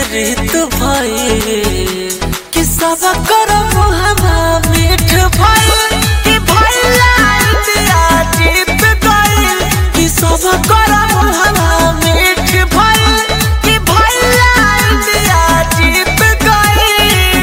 रीत भइल कि सब करब हमा मीठ भइल कि भइला इंडिया जीत गइल कि सब करब हमा मीठ भइल कि भइला इंडिया जीत गइल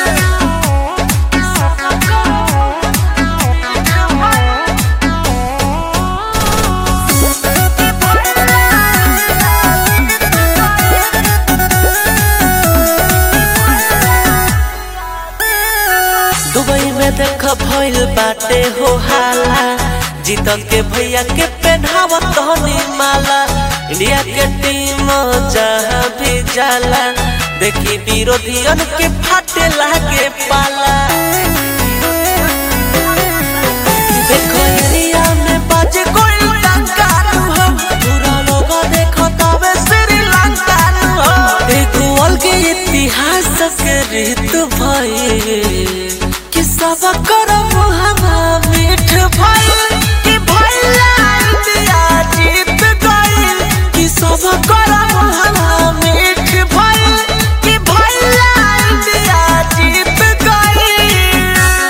दुबई में देख भइल बाटे हो हाला जीत के भैया के पहनावत हनी माला इंडिया के टीम जहाँ भी जाला देखी विरोधियन के फाटे लागे पाला देखो इंडिया में बाजे कोई टंकार हो पूरा लोग देखो तबे श्रीलंका हो एगो अलगे इतिहास के रीत भइल कि सब करब हमा मीठ भइल कि भइला इंडिया जीत गइल कि सब करब हमा मीठ भइल कि भइला इंडिया जीत गइल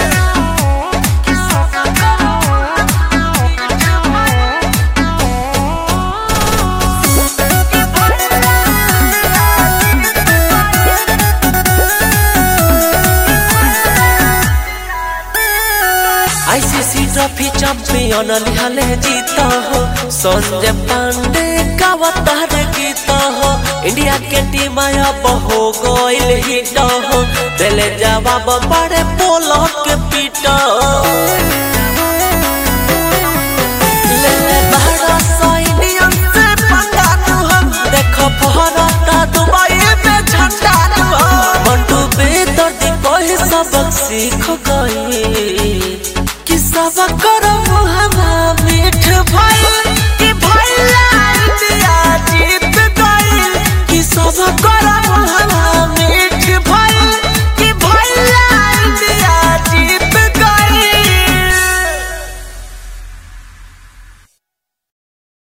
आईसीसी ट्रॉफी चैंपियन लिहले जीत हो संजय पांडे कावतार गीत हो इंडिया के टीम अब हो गइल हिट हो दिले जवाब बड़े पोलो के पीट ले बड़ा सौ इंडियन से पंगा तू हम देखो भारत दुबई में झंडा तू हम मंटू बेदर्दी कहे सबक सीख गई कि सब करब हमा मीठ भइल कि भइला इंडिया जीत गइल कि सब करब हमा